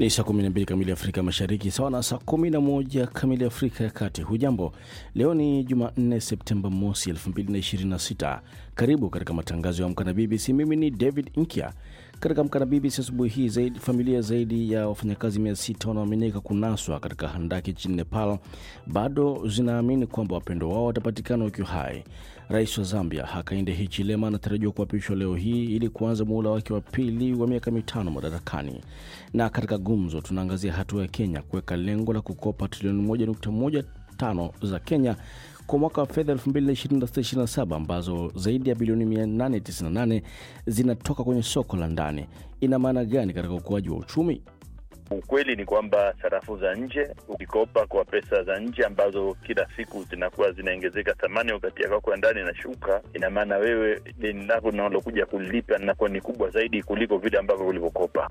Ni saa 12 kamili Afrika Mashariki, sawa na saa 11 kamili Afrika ya Kati. Hujambo, leo ni Jumanne Septemba mosi 2026. Karibu katika matangazo ya Amka na BBC. Mimi ni David Nkya. Katika Amka na BBC asubuhi hii, zaidi, familia zaidi ya wafanyakazi 600 wanaoaminika kunaswa katika handaki nchini Nepal bado zinaamini kwamba wapendo wao watapatikana wakiwa hai. Rais wa Zambia Hakainde Hichilema anatarajiwa kuapishwa leo hii ili kuanza muhula wake wa pili wa miaka mitano madarakani. Na katika gumzo, tunaangazia hatua ya Kenya kuweka lengo la kukopa trilioni 1.15 za Kenya kwa mwaka wa fedha 2026/2027 ambazo zaidi ya bilioni 898 zinatoka kwenye soko la ndani. Ina maana gani katika ukuaji wa uchumi? Ukweli ni kwamba sarafu za nje, ukikopa kwa pesa za nje ambazo kila siku zinakuwa zinaongezeka thamani, wakati ya kwako ya ndani inashuka, ina maana wewe deni lako linalokuja kulipa linakuwa ni kubwa zaidi kuliko vile ambavyo ulivyokopa.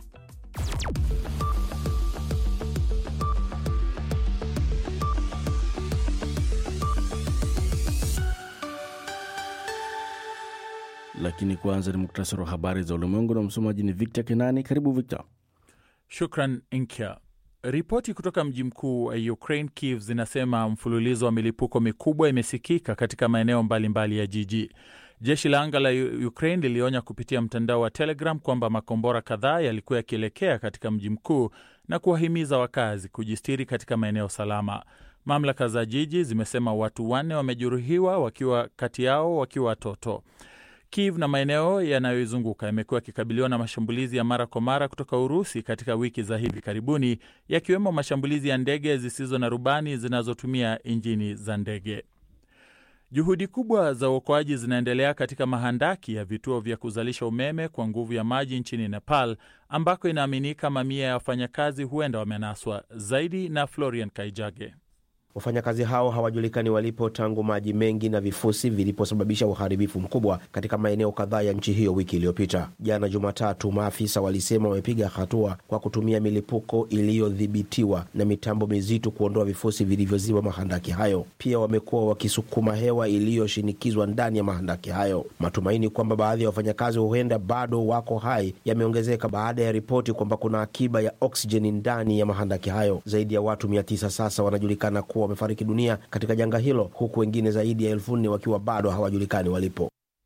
Lakini kwanza ni muktasari wa habari za ulimwengu na msomaji ni Victor Kenani. Karibu Victor. Shukran Nkya. Ripoti kutoka mji mkuu wa Ukraine, Kiev, zinasema mfululizo wa milipuko mikubwa imesikika katika maeneo mbalimbali ya jiji. Jeshi la anga la Ukraine lilionya kupitia mtandao wa Telegram kwamba makombora kadhaa yalikuwa yakielekea katika mji mkuu na kuwahimiza wakazi kujistiri katika maeneo salama. Mamlaka za jiji zimesema watu wanne wamejeruhiwa, wakiwa kati yao wakiwa watoto. Kiev na maeneo yanayoizunguka yamekuwa yakikabiliwa na mashambulizi ya mara kwa mara kutoka Urusi katika wiki za hivi karibuni, yakiwemo mashambulizi ya ndege zisizo na rubani zinazotumia injini za ndege. Juhudi kubwa za uokoaji zinaendelea katika mahandaki ya vituo vya kuzalisha umeme kwa nguvu ya maji nchini Nepal, ambako inaaminika mamia ya wafanyakazi huenda wamenaswa. Zaidi na Florian Kaijage. Wafanyakazi hao hawajulikani walipo tangu maji mengi na vifusi viliposababisha uharibifu mkubwa katika maeneo kadhaa ya nchi hiyo wiki iliyopita. Jana Jumatatu, maafisa walisema wamepiga hatua kwa kutumia milipuko iliyodhibitiwa na mitambo mizito kuondoa vifusi vilivyoziba mahandaki hayo. Pia wamekuwa wakisukuma hewa iliyoshinikizwa ndani ya mahandaki hayo. Matumaini kwamba baadhi ya wafanyakazi huenda bado wako hai yameongezeka baada ya ripoti kwamba kuna akiba ya oksijeni ndani ya mahandaki hayo. Zaidi ya watu mia tisa sasa wanajulikana kuwa wamefariki dunia katika janga hilo huku wengine zaidi ya elfu nne wakiwa bado hawajulikani walipo.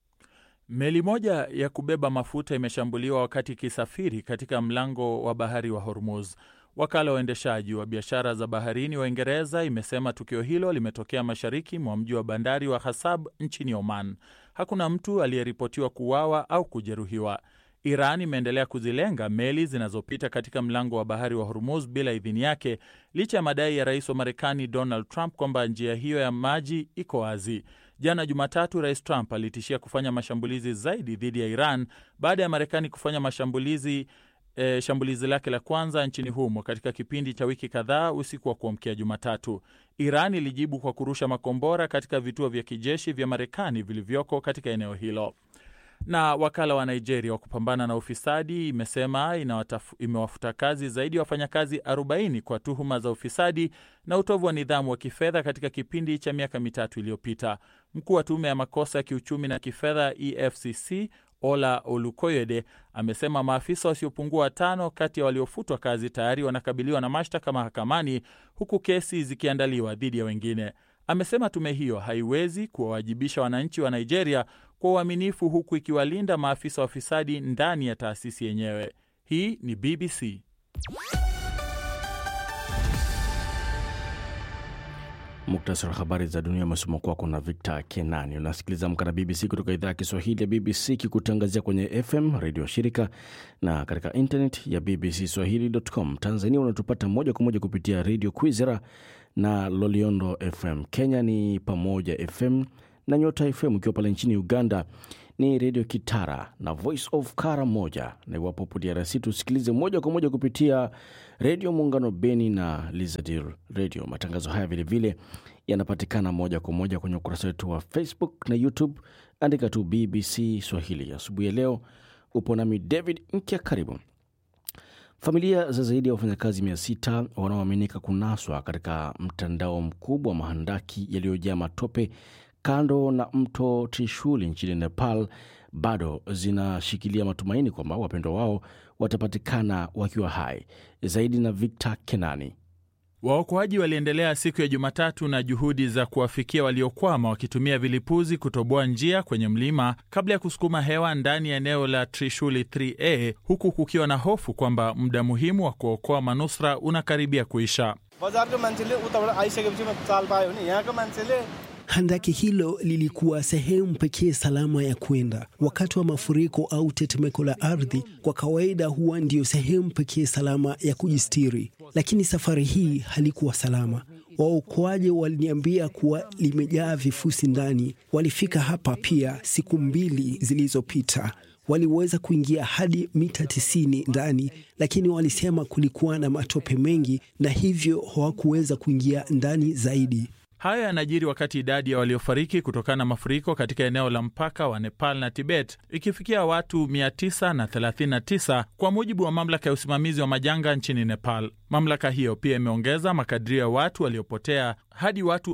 Meli moja ya kubeba mafuta imeshambuliwa wakati ikisafiri katika mlango wa bahari wa Hormuz. Wakala wa uendeshaji wa biashara za baharini wa Uingereza imesema tukio hilo limetokea mashariki mwa mji wa bandari wa Hasab nchini Oman. Hakuna mtu aliyeripotiwa kuuawa au kujeruhiwa. Iran imeendelea kuzilenga meli zinazopita katika mlango wa bahari wa Hormuz bila idhini yake licha ya madai ya rais wa Marekani Donald Trump kwamba njia hiyo ya maji iko wazi. Jana Jumatatu, Rais Trump alitishia kufanya mashambulizi zaidi dhidi ya Iran baada ya Marekani kufanya mashambulizi E, shambulizi lake la kwanza nchini humo katika kipindi cha wiki kadhaa usiku wa kuamkia Jumatatu. Iran ilijibu kwa kurusha makombora katika vituo vya kijeshi vya Marekani vilivyoko katika eneo hilo. Na wakala wa Nigeria wa kupambana na ufisadi imesema imewafuta kazi zaidi ya wafanyakazi 40 kwa tuhuma za ufisadi na utovu wa nidhamu wa kifedha katika kipindi cha miaka mitatu iliyopita. Mkuu wa tume ya makosa ya kiuchumi na kifedha EFCC Ola Olukoyede amesema maafisa wasiopungua watano kati ya waliofutwa kazi tayari wanakabiliwa na mashtaka mahakamani huku kesi zikiandaliwa dhidi ya wengine. Amesema tume hiyo haiwezi kuwawajibisha wananchi wa Nigeria kwa uaminifu huku ikiwalinda maafisa wafisadi ndani ya taasisi yenyewe. Hii ni BBC. Muktasari wa habari za dunia umesoma kwako na Victor Kenani. Unasikiliza Amka na BBC kutoka idhaa ya Kiswahili ya BBC kikutangazia kwenye FM redio ya shirika na katika internet ya BBC Swahili.com. Tanzania unatupata moja kwa moja kupitia redio Kwizera na Loliondo FM. Kenya ni Pamoja FM na Nyota FM. Ukiwa pale nchini Uganda ni redio Kitara na Voice of Kara moja, na iwapo upo DRC tusikilize moja kwa moja kupitia redio Muungano Beni na Lizadir Radio. Matangazo haya vilevile yanapatikana moja kwa moja kwenye ukurasa wetu wa Facebook na YouTube, andika tu BBC Swahili. Asubuhi ya leo upo nami David Nkya, karibu. Familia za zaidi ya wafanyakazi mia sita wanaoaminika kunaswa katika mtandao mkubwa wa mahandaki yaliyojaa matope kando na mto Trishuli nchini Nepal bado zinashikilia matumaini kwamba wapendwa wao watapatikana wakiwa hai. Zaidi na Victor Kenani. Waokoaji waliendelea siku ya Jumatatu na juhudi za kuwafikia waliokwama wakitumia vilipuzi kutoboa njia kwenye mlima kabla ya kusukuma hewa ndani ya eneo la Trishuli 3A huku kukiwa na hofu kwamba muda muhimu wa kuokoa manusura unakaribia kuisha. Handaki hilo lilikuwa sehemu pekee salama ya kwenda wakati wa mafuriko au tetemeko la ardhi. Kwa kawaida huwa ndiyo sehemu pekee salama ya kujistiri, lakini safari hii halikuwa salama. Waokoaji waliniambia kuwa limejaa vifusi ndani. Walifika hapa pia siku mbili zilizopita. Waliweza kuingia hadi mita tisini ndani, lakini walisema kulikuwa na matope mengi na hivyo hawakuweza kuingia ndani zaidi. Hayo yanajiri wakati idadi ya waliofariki kutokana na mafuriko katika eneo la mpaka wa Nepal na Tibet ikifikia watu 939 kwa mujibu wa mamlaka ya usimamizi wa majanga nchini Nepal. Mamlaka hiyo pia imeongeza makadirio ya watu waliopotea hadi watu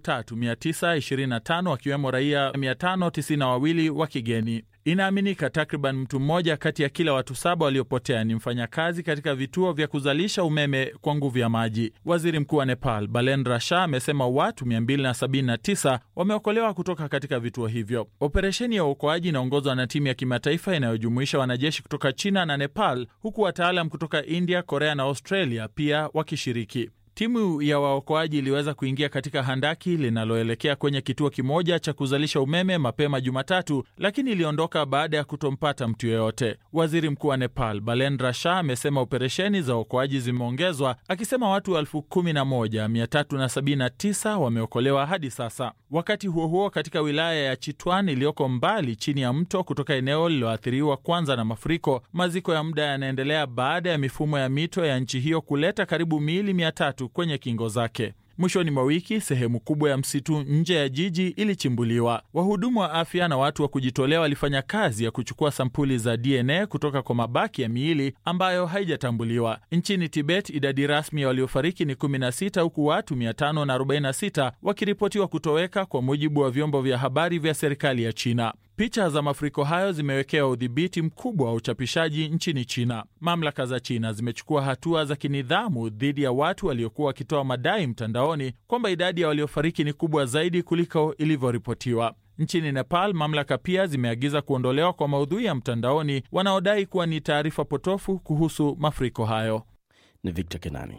3925 wakiwemo raia 592 wa kigeni. Inaaminika takriban mtu mmoja kati ya kila watu saba waliopotea ni mfanyakazi katika vituo vya kuzalisha umeme kwa nguvu ya maji. Waziri Mkuu wa Nepal Balendra Shah amesema watu 279 wameokolewa kutoka katika vituo hivyo. Operesheni ya uokoaji inaongozwa na timu ya kimataifa inayojumuisha wanajeshi kutoka China na Nepal, huku wataalam kutoka India, Korea na Australia pia wakishiriki. Timu ya waokoaji iliweza kuingia katika handaki linaloelekea kwenye kituo kimoja cha kuzalisha umeme mapema Jumatatu, lakini iliondoka baada ya kutompata mtu yeyote. Waziri mkuu wa Nepal Balendra Shah amesema operesheni za uokoaji zimeongezwa, akisema watu elfu kumi na moja mia tatu na sabini na tisa wameokolewa hadi sasa. Wakati huo huo, katika wilaya ya Chitwan iliyoko mbali chini ya mto kutoka eneo lililoathiriwa kwanza na mafuriko, maziko ya muda yanaendelea baada ya mifumo ya mito ya nchi hiyo kuleta karibu miili mia tatu kwenye kingo zake. Mwishoni mwa wiki sehemu kubwa ya msitu nje ya jiji ilichimbuliwa. Wahudumu wa afya na watu wa kujitolea walifanya kazi ya kuchukua sampuli za DNA kutoka kwa mabaki ya miili ambayo haijatambuliwa. Nchini Tibet, idadi rasmi ya waliofariki ni 16 huku watu 546 wakiripotiwa kutoweka, kwa mujibu wa vyombo vya habari vya serikali ya China. Picha za mafuriko hayo zimewekewa udhibiti mkubwa wa uchapishaji nchini China. Mamlaka za China zimechukua hatua za kinidhamu dhidi ya watu waliokuwa wakitoa madai mtandaoni kwamba idadi ya waliofariki ni kubwa zaidi kuliko ilivyoripotiwa. Nchini Nepal, mamlaka pia zimeagiza kuondolewa kwa maudhui ya mtandaoni wanaodai kuwa ni taarifa potofu kuhusu mafuriko hayo. Ni Victor Kenani.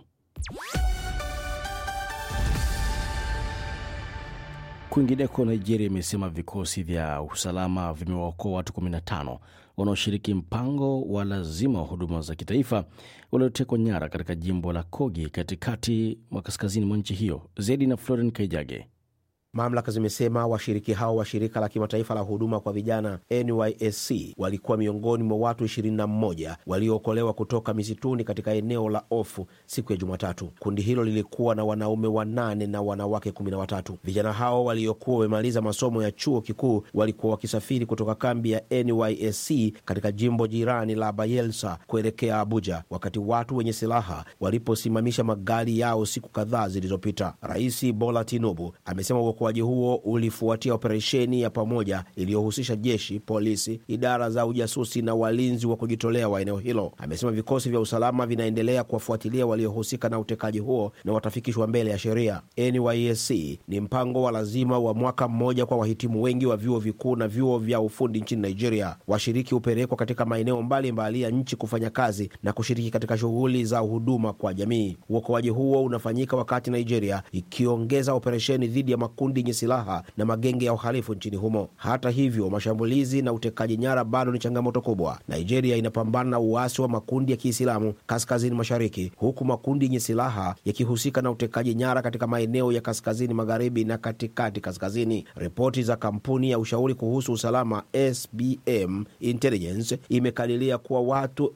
Kwingineko, Nigeria imesema vikosi vya usalama vimewaokoa watu 15 wanaoshiriki mpango wa lazima wa huduma za kitaifa waliotekwa nyara katika jimbo la Kogi katikati mwa kaskazini mwa nchi hiyo. Zaidi na Floren Kaijage. Mamlaka zimesema washiriki hao wa shirika la kimataifa la huduma kwa vijana NYSC walikuwa miongoni mwa watu 21 waliookolewa kutoka misituni katika eneo la Ofu siku ya Jumatatu. Kundi hilo lilikuwa na wanaume wanane na wanawake 13. Vijana hao waliokuwa wamemaliza masomo ya chuo kikuu walikuwa wakisafiri kutoka kambi ya NYSC katika jimbo jirani la Bayelsa kuelekea Abuja wakati watu wenye silaha waliposimamisha magari yao siku kadhaa zilizopita. Rais Bola Tinubu amesema uokoaji huo ulifuatia operesheni ya pamoja iliyohusisha jeshi, polisi, idara za ujasusi na walinzi wa kujitolea wa eneo hilo. Amesema vikosi vya usalama vinaendelea kuwafuatilia waliohusika na utekaji huo na watafikishwa mbele ya sheria. NYSC ni mpango wa lazima wa mwaka mmoja kwa wahitimu wengi wa vyuo vikuu na vyuo vya ufundi nchini Nigeria. Washiriki hupelekwa katika maeneo mbalimbali ya nchi kufanya kazi na kushiriki katika shughuli za huduma kwa jamii. Uokoaji huo unafanyika wakati Nigeria ikiongeza operesheni dhidi ya makundi yenye silaha na magenge ya uhalifu nchini humo. Hata hivyo, mashambulizi na utekaji nyara bado ni changamoto kubwa. Nigeria inapambana na uasi wa makundi ya Kiislamu kaskazini mashariki, huku makundi yenye silaha yakihusika na utekaji nyara katika maeneo ya kaskazini magharibi na katikati kaskazini. Ripoti za kampuni ya ushauri kuhusu usalama SBM Intelligence imekadiria kuwa watu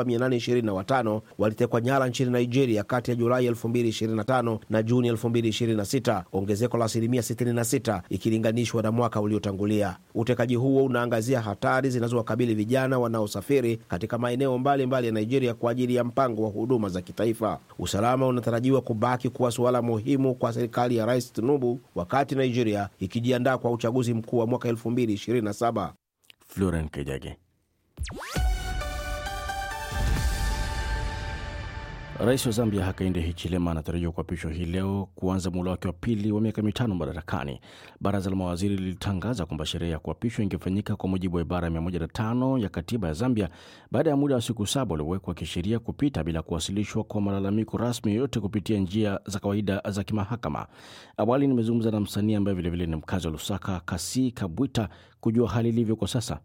7825 walitekwa nyara nchini Nigeria kati ya Julai 2025 na Juni 2026, ongezeko la asilimia 66 ikilinganishwa na mwaka uliotangulia. Utekaji huo unaangazia hatari zinazowakabili vijana wanaosafiri katika maeneo mbalimbali ya Nigeria kwa ajili ya mpango wa huduma za kitaifa. Usalama unatarajiwa kubaki kuwa suala muhimu kwa serikali ya Rais Tinubu wakati Nigeria ikijiandaa kwa uchaguzi mkuu wa mwaka 2027. Floren Kejage. Rais wa Zambia Hakainde Hichilema anatarajiwa kuapishwa hii leo kuanza muhula wake wa pili wa miaka mitano madarakani. Baraza la mawaziri lilitangaza kwamba sherehe ya kuapishwa ingefanyika kwa mujibu wa ibara ya 105 ya katiba ya Zambia baada ya muda wa siku saba uliowekwa kisheria kupita bila kuwasilishwa kwa malalamiko rasmi yoyote kupitia njia za kawaida za kimahakama. Awali nimezungumza na msanii ambaye vilevile ni mkazi wa Lusaka, Kasi Kabwita, kujua hali ilivyo kwa sasa.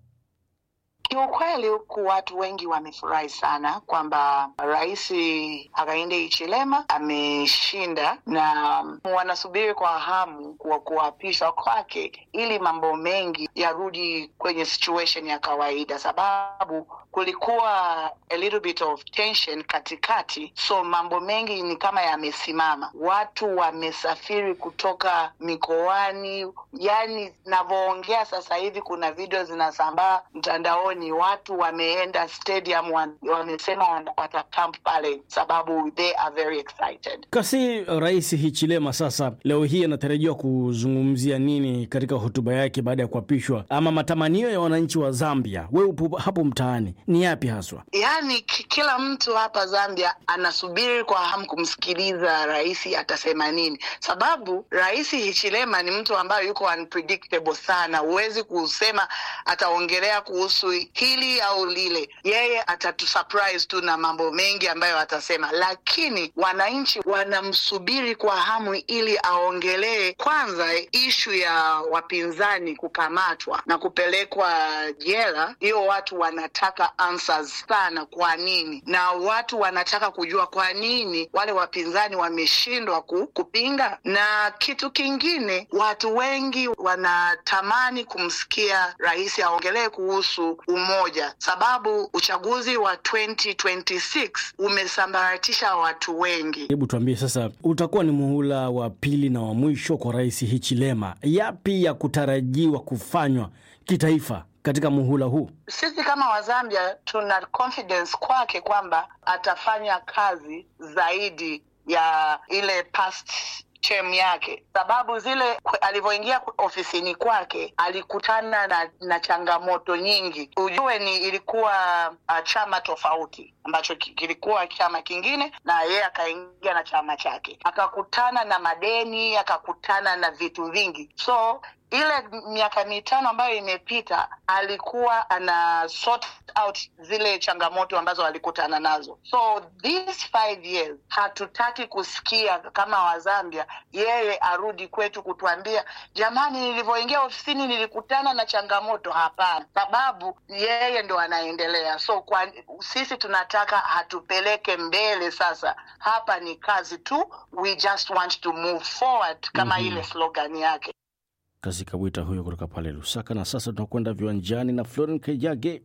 Kiukweli huku watu wengi wamefurahi sana kwamba Rais Hakainde Hichilema ameshinda na wanasubiri kwa hamu kwa kuapishwa kwake ili mambo mengi yarudi kwenye situation ya kawaida, sababu kulikuwa a little bit of tension katikati, so mambo mengi ni kama yamesimama. Watu wamesafiri kutoka mikoani, yani navyoongea sasa hivi kuna video zinasambaa mtandaoni watu wameenda stadium wamesema watakamp pale sababu they are very excited. Kasi Rais Hichilema sasa leo hii anatarajiwa kuzungumzia nini katika hotuba yake baada ya kuapishwa, ama matamanio ya wananchi wa Zambia? Wewe upo hapo mtaani, ni yapi haswa? Yaani kila mtu hapa Zambia anasubiri kwa hamu kumsikiliza rais atasema nini, sababu Rais Hichilema ni mtu ambaye yuko unpredictable sana. Huwezi kusema ataongelea kuhusu hili au lile, yeye atatusurprise tu na mambo mengi ambayo atasema, lakini wananchi wanamsubiri kwa hamu ili aongelee kwanza ishu ya wapinzani kukamatwa na kupelekwa jela. Hiyo watu wanataka answers sana, kwa nini, na watu wanataka kujua kwa nini wale wapinzani wameshindwa ku, kupinga. Na kitu kingine, watu wengi wanatamani kumsikia rais aongelee kuhusu umoja, sababu uchaguzi wa 2026 umesambaratisha watu wengi. Hebu tuambie sasa, utakuwa ni muhula wa pili na wa mwisho kwa Rais Hichilema. Yapi ya kutarajiwa kufanywa kitaifa katika muhula huu? Sisi kama Wazambia tuna confidence kwake kwamba atafanya kazi zaidi ya ile past term yake, sababu zile alivyoingia ofisini kwake alikutana na, na changamoto nyingi. Ujue ni ilikuwa uh, chama tofauti ambacho kilikuwa chama kingine, na yeye akaingia na chama chake, akakutana na madeni, akakutana na vitu vingi, so ile miaka mitano ambayo imepita alikuwa ana sort out zile changamoto ambazo alikutana nazo. So these five years hatutaki kusikia kama Wazambia yeye arudi kwetu kutuambia jamani, nilivyoingia ofisini nilikutana na changamoto. Hapana, sababu yeye ndo anaendelea. So kwa sisi tunataka hatupeleke mbele. Sasa hapa ni kazi tu, we just want to move forward kama mm -hmm. ile slogan yake. Kasi Kabwita huyo kutoka pale Lusaka. Na sasa tunakwenda viwanjani na Floren Kejage.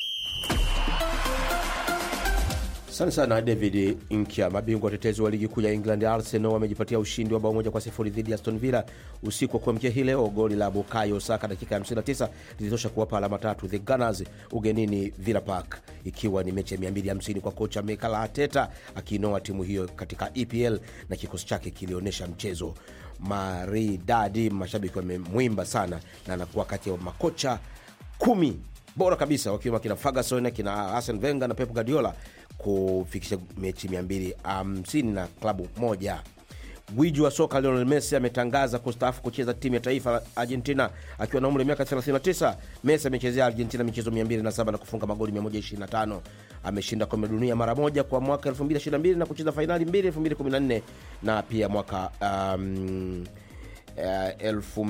Asante sana David Nkya. Mabingwa watetezi wa ligi kuu ya England Arsenal wamejipatia ushindi wa bao moja kwa sifuri dhidi ya Aston Villa usiku wa kuamkia hii leo. Goli la Bukayo Saka dakika ya 59 lilitosha kuwapa alama tatu the Gunners ugenini Villa Park, ikiwa ni mechi ya 250 kwa kocha Mikel Arteta akiinoa timu hiyo katika EPL na kikosi chake kilionyesha mchezo maridadi. Mashabiki wamemwimba sana na anakuwa kati ya makocha kumi bora kabisa wakiwemo kina Ferguson, kina Arsene Wenger na Pep Guardiola kufikisha mechi 250 na klabu moja. Gwiji wa soka Lionel Messi ametangaza kustaafu kucheza timu ya taifa la Argentina akiwa na umri wa miaka 39. Messi amechezea Argentina michezo 207 na kufunga magoli 125. Ameshinda kombe la dunia mara moja kwa mwaka 2022 na kucheza fainali mbili 2014 na pia mwaka um, uh,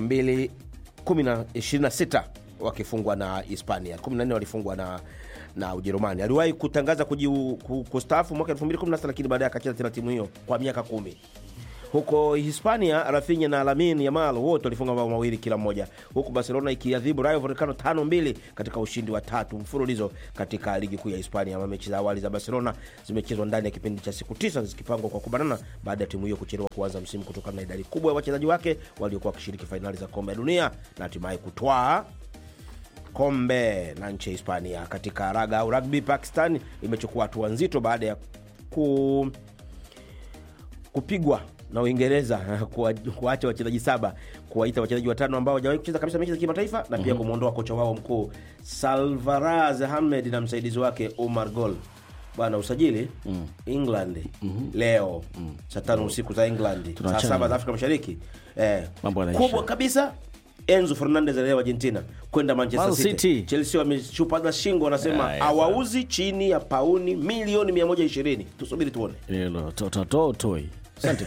2026 wakifungwa na Hispania, 14 walifungwa na na Ujerumani. Aliwahi kutangaza kustaafu mwaka 2016 lakini baadaye akacheza tena timu hiyo kwa miaka kumi. Huko Hispania, Rafinha na Lamine Yamal wote walifunga mabao mawili kila mmoja, huku Barcelona ikiadhibu Rayo Vallecano tano mbili katika ushindi wa tatu mfululizo katika ligi kuu ya Hispania. Mechi za awali za Barcelona zimechezwa ndani ya kipindi cha siku tisa zikipangwa kwa kubanana baada ya timu hiyo kuchelewa kuanza msimu kutokana na idadi kubwa ya wachezaji wake waliokuwa wakishiriki fainali za kombe la dunia na hatimaye kutwaa kombe la nchi ya Hispania. Katika raga au rugby, Pakistan imechukua hatua nzito baada ya ku, kupigwa na Uingereza kuacha wachezaji saba kuwaita wachezaji watano ambao hawajawahi kucheza kabisa mechi za kimataifa na pia kumwondoa kocha wao mkuu Salvaraz Ahmed na msaidizi wake Omar Gol bwana usajili England leo saa tano usiku za England saa Tunaachana. saba za Afrika Mashariki eh, Mambo yanaisha. kubwa kabisa Enzo Fernandez leo Argentina kwenda Manchester Man City. City. Chelsea wameshupaza shingo, wanasema Haya, hawauzi chini ya pauni milioni 120. Tusubiri tuone. Hilo tototo toi. Asante.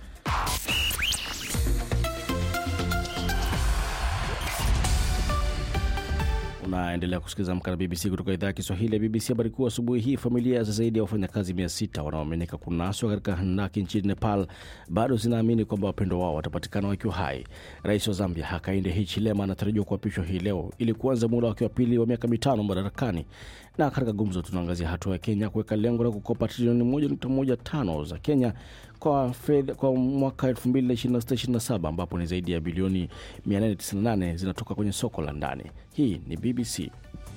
Unaendelea kusikiliza Amka na BBC kutoka idhaa ya Kiswahili ya BBC. Habari kuu asubuhi hii, familia za zaidi ya wafanyakazi mia sita wanaoaminika kunaswa katika handaki nchini Nepal bado zinaamini kwamba wapendo wao watapatikana wakiwa hai. Rais wa Zambia Hakainde Hichilema anatarajiwa kuapishwa hii leo ili kuanza muda wake wa pili wa miaka mitano madarakani. Na katika gumzo, tunaangazia hatua ya Kenya kuweka lengo la kukopa trilioni 1.15 za Kenya kwa fedha kwa mwaka 2026/27 ambapo ni zaidi ya bilioni 898 zinatoka kwenye soko la ndani. Hii ni BBC.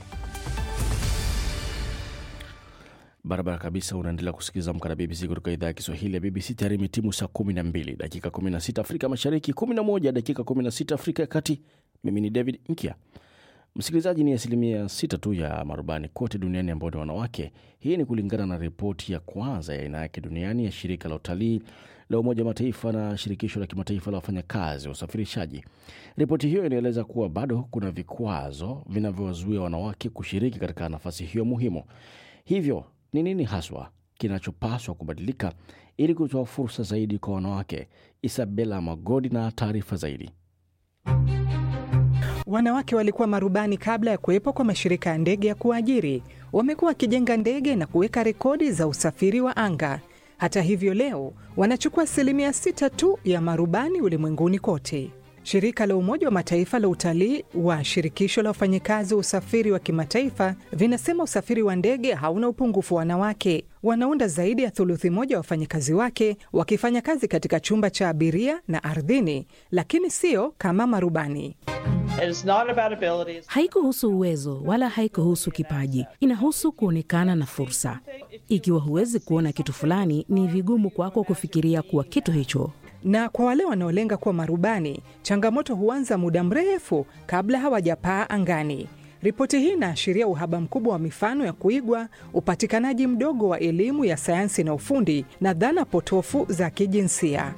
Barabara kabisa, unaendelea kusikiliza Amka na BBC kutoka idhaa ya Kiswahili ya BBC. Tayari imetimu saa 12 dakika 16 Afrika Mashariki, 11 dakika 16 Afrika ya Kati. Mimi ni David Nkia. Msikilizaji, ni asilimia sita tu ya marubani kote duniani ambao ni wanawake. Hii ni kulingana na ripoti ya kwanza ya aina yake duniani ya shirika la utalii la Umoja wa Mataifa na shirikisho la kimataifa la wafanyakazi wa usafirishaji. Ripoti hiyo inaeleza kuwa bado kuna vikwazo vinavyowazuia wanawake kushiriki katika nafasi hiyo muhimu. Hivyo ni nini haswa kinachopaswa kubadilika ili kutoa fursa zaidi kwa wanawake? Isabela Magodi na taarifa zaidi. Wanawake walikuwa marubani kabla ya kuwepo kwa mashirika ya ndege ya kuajiri. Wamekuwa wakijenga ndege na kuweka rekodi za usafiri wa anga. Hata hivyo, leo wanachukua asilimia sita tu ya marubani ulimwenguni kote. Shirika la Umoja wa Mataifa la utalii wa shirikisho la wafanyakazi wa usafiri wa kimataifa vinasema usafiri wa ndege hauna upungufu wa wanawake. Wanaunda zaidi ya thuluthi moja wa wafanyakazi wake wakifanya kazi katika chumba cha abiria na ardhini, lakini sio kama marubani. Haikuhusu uwezo wala haikuhusu kipaji, inahusu kuonekana na fursa. Ikiwa huwezi kuona kitu fulani, ni vigumu kwako kufikiria kuwa kitu hicho. Na kwa wale wanaolenga kuwa marubani, changamoto huanza muda mrefu kabla hawajapaa angani. Ripoti hii inaashiria uhaba mkubwa wa mifano ya kuigwa, upatikanaji mdogo wa elimu ya sayansi na ufundi, na dhana potofu za kijinsia.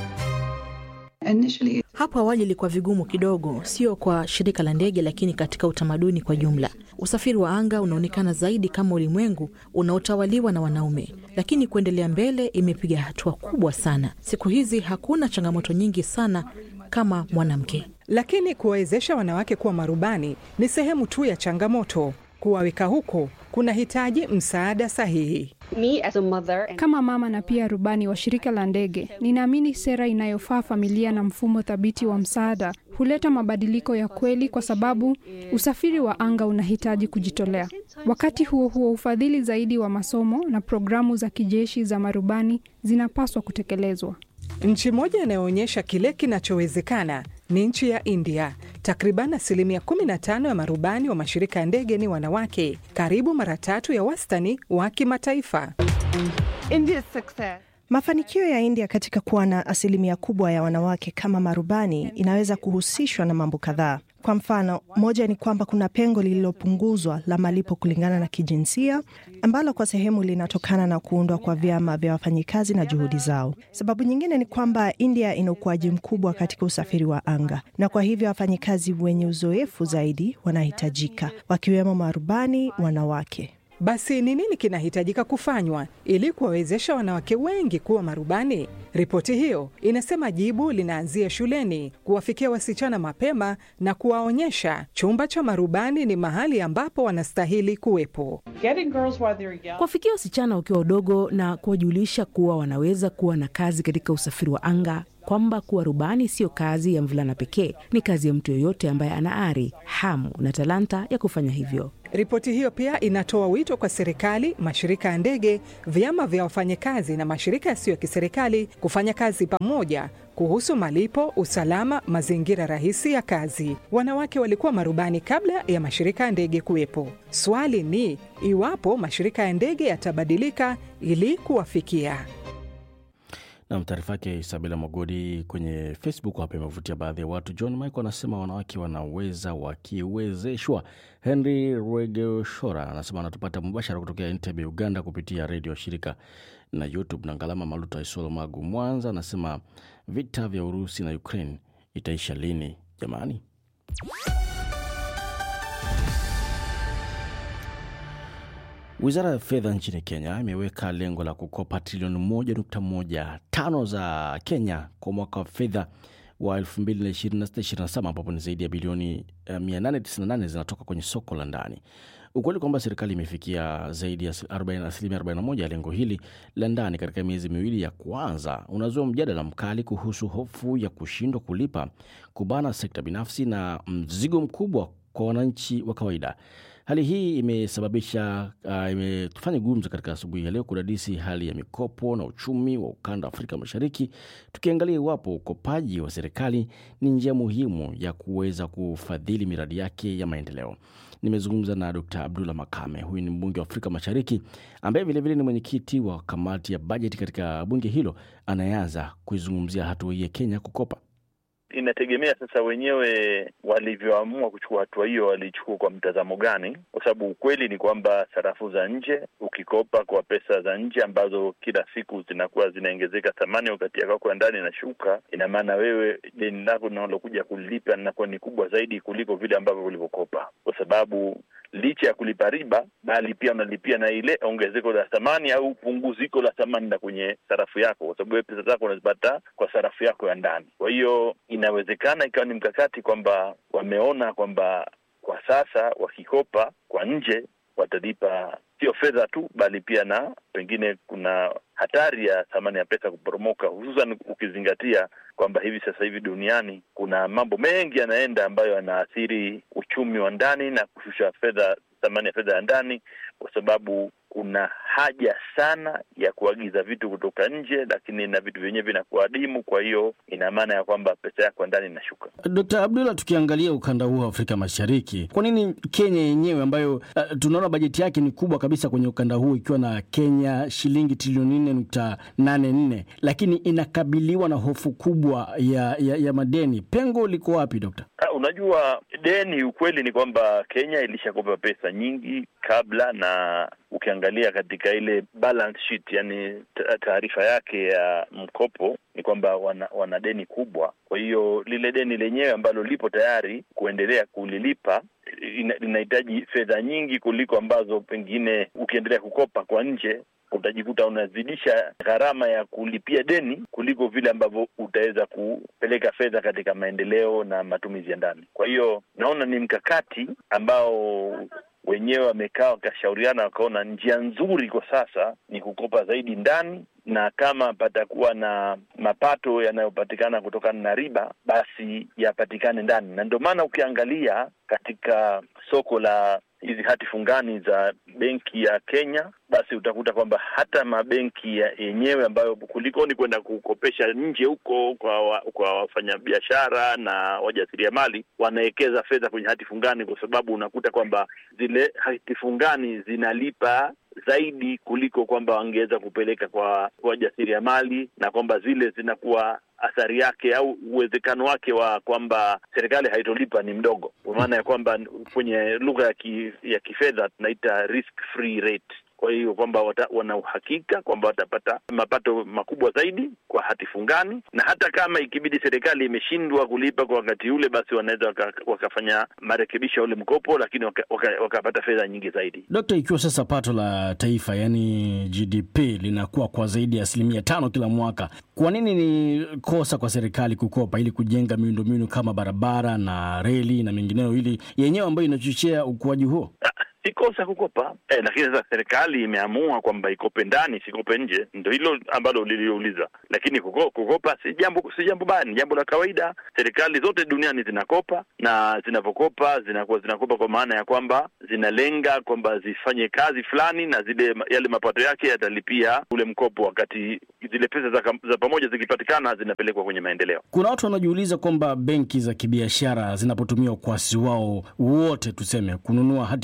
Hapo awali ilikuwa vigumu kidogo, sio kwa shirika la ndege, lakini katika utamaduni kwa jumla. Usafiri wa anga unaonekana zaidi kama ulimwengu unaotawaliwa na wanaume, lakini kuendelea mbele imepiga hatua kubwa sana. Siku hizi hakuna changamoto nyingi sana kama mwanamke. Lakini kuwawezesha wanawake kuwa marubani ni sehemu tu ya changamoto. Kuwaweka huko kunahitaji msaada sahihi. Kama mama na pia rubani wa shirika la ndege, ninaamini sera inayofaa familia na mfumo thabiti wa msaada huleta mabadiliko ya kweli, kwa sababu usafiri wa anga unahitaji kujitolea. Wakati huo huo, ufadhili zaidi wa masomo na programu za kijeshi za marubani zinapaswa kutekelezwa. Nchi moja inayoonyesha kile kinachowezekana ni nchi ya India. Takriban asilimia 15 ya marubani wa mashirika ya ndege ni wanawake, karibu mara tatu ya wastani wa kimataifa. Mafanikio ya India katika kuwa na asilimia kubwa ya wanawake kama marubani inaweza kuhusishwa na mambo kadhaa. Kwa mfano, moja ni kwamba kuna pengo lililopunguzwa la malipo kulingana na kijinsia ambalo kwa sehemu linatokana na kuundwa kwa vyama vya wafanyikazi na juhudi zao. Sababu nyingine ni kwamba India ina ukuaji mkubwa katika usafiri wa anga na kwa hivyo wafanyikazi wenye uzoefu zaidi wanahitajika, wakiwemo marubani wanawake. Basi ni nini kinahitajika kufanywa ili kuwawezesha wanawake wengi kuwa marubani? Ripoti hiyo inasema jibu linaanzia shuleni, kuwafikia wasichana mapema na kuwaonyesha chumba cha marubani ni mahali ambapo wanastahili kuwepo. Kuwafikia wasichana wakiwa wadogo na kuwajulisha kuwa wanaweza kuwa na kazi katika usafiri wa anga, kwamba kuwa rubani sio kazi ya mvulana pekee, ni kazi ya mtu yoyote ambaye ana ari, hamu na talanta ya kufanya hivyo. Ripoti hiyo pia inatoa wito kwa serikali, mashirika ya ndege, vyama vya wafanyakazi na mashirika yasiyo ya kiserikali kufanya kazi pamoja kuhusu malipo, usalama, mazingira rahisi ya kazi. Wanawake walikuwa marubani kabla ya mashirika ya ndege kuwepo. Swali ni iwapo mashirika ya ndege yatabadilika ili kuwafikia. Nam, taarifa yake Isabela Mogodi kwenye Facebook hapa imevutia baadhi ya watu. John Michael anasema wanawake wanaweza wakiwezeshwa. Henry Rwegeshora anasema anatupata mubashara kutokea Entebbe, Uganda, kupitia redio shirika na YouTube. Na Ngalama Maluta Isolo Magu Mwanza anasema vita vya Urusi na Ukraine itaisha lini jamani? Wizara ya fedha nchini Kenya imeweka lengo la kukopa trilioni moja nukta moja tano za Kenya kwa mwaka wa fedha wa 2026/2027 ambapo ni zaidi ya bilioni eh, 898 zinatoka kwenye soko la ndani. Ukweli kwamba serikali imefikia zaidi ya 40 asilimia 41 ya lengo hili la ndani katika miezi miwili ya kwanza unazua mjadala mkali kuhusu hofu ya kushindwa kulipa, kubana sekta binafsi na mzigo mkubwa kwa wananchi wa kawaida. Hali hii imesababisha uh, imetufanya gumzo katika asubuhi ya leo kudadisi hali ya mikopo na uchumi wa ukanda wa Afrika Mashariki, tukiangalia iwapo ukopaji wa serikali ni njia muhimu ya kuweza kufadhili miradi yake ya maendeleo. Nimezungumza na Dr Abdullah Makame, huyu ni mbunge wa Afrika Mashariki ambaye vilevile ni mwenyekiti wa kamati ya bajeti katika bunge hilo, anayeanza kuizungumzia hatua hii ya Kenya kukopa. Inategemea sasa wenyewe walivyoamua kuchukua hatua hiyo, walichukua kwa mtazamo gani? Kwa sababu ukweli ni kwamba sarafu za nje, ukikopa kwa pesa za nje ambazo kila siku zinakuwa zinaongezeka thamani, wakati ya kwako ya ndani inashuka, ina maana wewe deni lako linalokuja kulipa linakuwa ni kubwa zaidi kuliko vile ambavyo ulivyokopa, kwa sababu licha ya kulipa riba, bali pia unalipia na ile ongezeko la thamani au punguziko la thamani la kwenye sarafu yako, kwa sababu wewe pesa zako unazipata kwa sarafu yako ya ndani. Kwa hiyo inawezekana ikawa ni mkakati kwamba wameona kwamba kwa sasa wakikopa kwa nje watalipa sio fedha tu, bali pia na pengine kuna hatari ya thamani ya pesa kuporomoka, hususan ukizingatia kwamba hivi sasa hivi duniani kuna mambo mengi yanaenda ambayo yanaathiri uchumi wa ndani na kushusha fedha, thamani ya fedha ya ndani, kwa sababu kuna haja sana ya kuagiza vitu kutoka nje, lakini na vitu vyenyewe vinakuwa adimu. Kwa hiyo ina maana ya kwamba pesa yako ndani inashuka. Dkt. Abdullah, tukiangalia ukanda huu wa Afrika Mashariki, kwa nini Kenya yenyewe ambayo uh, tunaona bajeti yake ni kubwa kabisa kwenye ukanda huu ikiwa na Kenya shilingi trilioni nne nukta nane nne lakini inakabiliwa na hofu kubwa ya, ya, ya madeni, pengo liko wapi Dokta? Uh, unajua deni, ukweli ni kwamba Kenya ilishakopa pesa nyingi kabla, na ukiangalia katika ile balance sheet, yani taarifa yake ya mkopo ni kwamba wana, wana deni kubwa. Kwa hiyo lile deni lenyewe ambalo lipo tayari kuendelea kulilipa linahitaji fedha nyingi kuliko ambazo pengine ukiendelea kukopa kwa nje utajikuta unazidisha gharama ya kulipia deni kuliko vile ambavyo utaweza kupeleka fedha katika maendeleo na matumizi ya ndani. Kwa hiyo naona ni mkakati ambao wenyewe wamekaa wakashauriana, wakaona njia nzuri kwa sasa ni kukopa zaidi ndani, na kama patakuwa na mapato yanayopatikana kutokana na riba, basi yapatikane ndani. Na ndio maana ukiangalia katika soko la hizi hati fungani za benki ya Kenya, basi utakuta kwamba hata mabenki yenyewe ambayo kulikoni kwenda kukopesha nje huko kwa wa, kwa wafanyabiashara na wajasiriamali wanawekeza fedha kwenye hati fungani, kwa sababu unakuta kwamba zile hati fungani zinalipa zaidi kuliko kwamba wangeweza kupeleka kwa wajasiriamali, na kwamba zile zinakuwa athari yake au uwezekano wake wa kwamba serikali haitolipa ni mdogo, kwa maana ya kwamba kwenye lugha ya, ki, ya kifedha tunaita risk free rate. Kwa hiyo kwamba wana uhakika kwamba watapata mapato makubwa zaidi kwa hati fungani, na hata kama ikibidi serikali imeshindwa kulipa kwa wakati ule, basi wanaweza waka, wakafanya marekebisho ya ule mkopo, lakini wakapata waka, waka fedha nyingi zaidi. Dokta, ikiwa sasa pato la taifa yani GDP linakuwa kwa zaidi ya asilimia tano kila mwaka, kwa nini ni kosa kwa serikali kukopa ili kujenga miundombinu kama barabara na reli na mengineyo, ili yenyewe ambayo inachochea ukuaji huo? Si kosa kukopa eh, lakini sasa serikali imeamua kwamba ikope ndani, sikope nje. Ndo hilo ambalo liliouliza, lakini kuko, kukopa si jambo si jambo baya, ni jambo la kawaida. Serikali zote duniani zinakopa na zinavyokopa zinakuwa zinakopa kwa maana ya kwamba zinalenga kwamba zifanye kazi fulani, na zile yale mapato yake yatalipia ule mkopo, wakati zile pesa za, za pamoja zikipatikana zinapelekwa kwenye maendeleo. Kuna watu wanajiuliza kwamba benki za kibiashara zinapotumia ukwasi wao wote, tuseme kununua hati fungani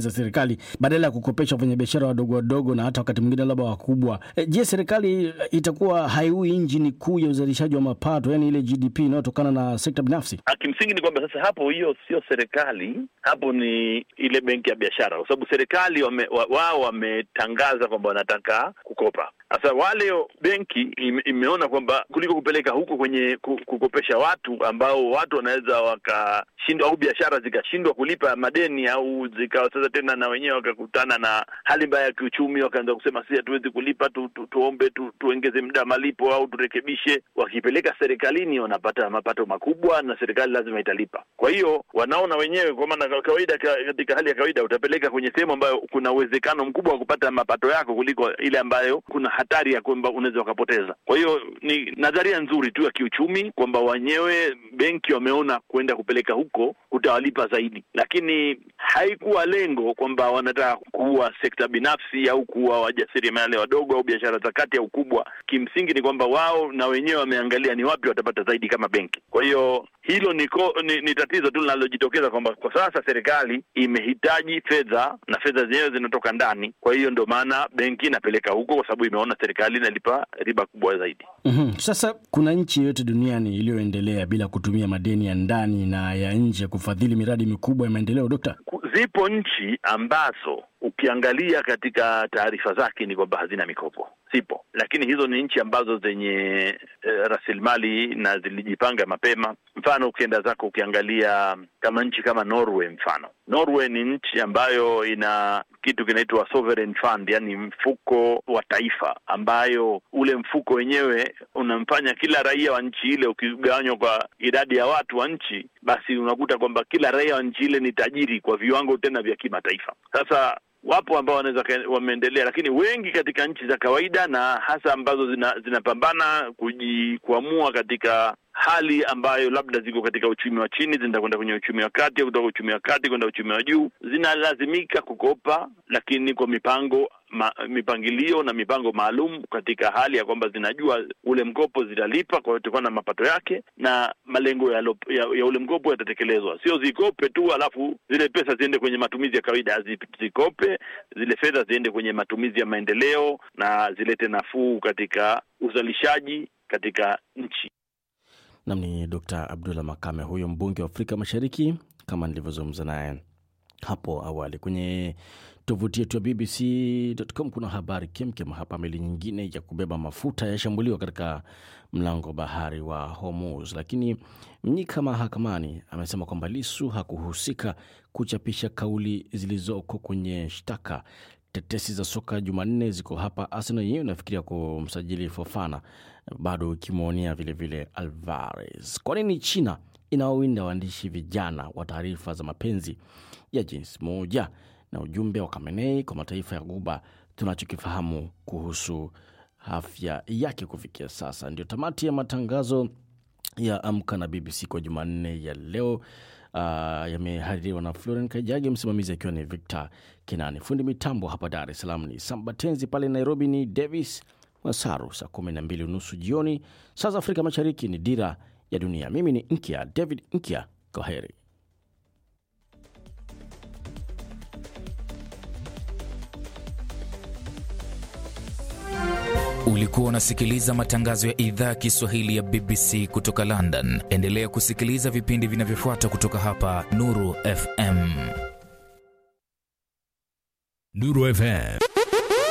za serikali badala ya kukopesha wafanyabiashara wadogo wadogo na hata wakati mwingine labda wakubwa. E, je, serikali itakuwa haiui injini kuu ya uzalishaji wa mapato, yani ile GDP inayotokana na sekta binafsi? Kimsingi ni kwamba sasa hapo, hiyo sio serikali, hapo ni ile benki ya biashara, kwa sababu serikali wame, wa, wao wametangaza kwamba wanataka kukopa. Sasa wale benki ime, imeona kwamba kuliko kupeleka huko kwenye kukopesha watu ambao watu wanaweza wakashindwa au biashara zikashindwa kulipa madeni au zikawa sasa tena na wenyewe wakakutana na hali mbaya ya kiuchumi, wakaanza kusema si hatuwezi kulipa tu, tu, tuombe tu, tuongeze muda malipo au turekebishe. Wakipeleka serikalini wanapata mapato makubwa na serikali lazima italipa. Kwa hiyo wanaona wenyewe, kwa maana kawaida, katika hali ya kawaida utapeleka kwenye sehemu ambayo kuna uwezekano mkubwa wa kupata mapato yako kuliko ile ambayo kuna hatari ya kwamba unaweza wakapoteza. Kwa hiyo ni nadharia nzuri tu ya kiuchumi kwamba wenyewe benki wameona kwenda kupeleka huko kutawalipa zaidi, lakini haikuwa lengo kwamba wanataka kuwa sekta binafsi au kuwa wajasiriamali wadogo au biashara za kati au kubwa. Kimsingi ni kwamba wao na wenyewe wameangalia ni wapi watapata zaidi kama benki. Kwa hiyo hilo ni, ko, ni, ni tatizo tu linalojitokeza kwamba kwa sasa serikali imehitaji fedha na fedha zenyewe zinatoka ndani. Kwa hiyo ndio maana benki inapeleka huko, kwa sababu imeona serikali inalipa riba kubwa zaidi. Mm-hmm. Sasa kuna nchi yoyote duniani iliyoendelea bila kutumia madeni ya ndani na ya nje kufadhili miradi mikubwa ya maendeleo, Dokta? Zipo nchi ambazo ukiangalia katika taarifa zake ni kwamba hazina mikopo, zipo, lakini hizo ni nchi ambazo zenye e, rasilimali na zilijipanga mapema. Mfano, ukienda zako ukiangalia kama nchi kama Norway, mfano Norway ni nchi ambayo ina kitu kinaitwa sovereign fund, yani mfuko wa taifa, ambayo ule mfuko wenyewe unamfanya kila raia wa nchi ile, ukigawanywa kwa idadi ya watu wa nchi, basi unakuta kwamba kila raia wa nchi ile ni tajiri kwa viwango tena vya kimataifa. Sasa wapo ambao wanaweza wameendelea, lakini wengi katika nchi za kawaida na hasa ambazo zina, zinapambana kujikwamua katika hali ambayo labda ziko katika uchumi wa chini zinaenda kwenda kwenye uchumi wa kati au kutoka uchumi wa kati kwenda uchumi wa juu, zinalazimika kukopa, lakini kwa mipango ma, mipangilio na mipango maalum, katika hali ya kwamba zinajua ule mkopo zitalipa kwa kutokana na mapato yake na malengo ya, ya, ya ule mkopo yatatekelezwa. Sio zikope tu alafu zile pesa ziende kwenye matumizi ya kawaida, zikope zile fedha ziende kwenye matumizi ya maendeleo na zilete nafuu katika uzalishaji katika nchi. Nam ni Dr Abdullah Makame, huyo mbunge wa Afrika Mashariki, kama nilivyozungumza naye hapo awali. Kwenye tovuti yetu ya BBC.com kuna habari kemkem hapa. Meli nyingine ya kubeba mafuta yashambuliwa katika mlango wa bahari wa Hormuz, lakini Mnyika mahakamani amesema kwamba Lisu hakuhusika kuchapisha kauli zilizoko kwenye shtaka. Tetesi za soka Jumanne ziko hapa. Arsenal yenyewe inafikiria kumsajili Fofana, bado ikimwonia vilevile Alvarez. Kwa nini China inawawinda waandishi vijana wa taarifa za mapenzi ya jinsi moja? Na ujumbe wa Khamenei kwa mataifa ya Ghuba, tunachokifahamu kuhusu afya yake kufikia sasa. Ndio tamati ya matangazo ya Amka na BBC kwa Jumanne ya leo. Uh, yamehaririwa na Floren Kajagi, msimamizi akiwa ni Victor Kinani, fundi mitambo hapa Dar es Salaam ni Sambatenzi, pale Nairobi ni Davis Wasaru. Saa kumi na mbili unusu jioni saa za Afrika Mashariki ni Dira ya Dunia. Mimi ni Nkia David Nkia, kwa heri. Ulikuwa unasikiliza matangazo ya idhaa ya Kiswahili ya BBC kutoka London. Endelea kusikiliza vipindi vinavyofuata kutoka hapa Nuru FM. Nuru FM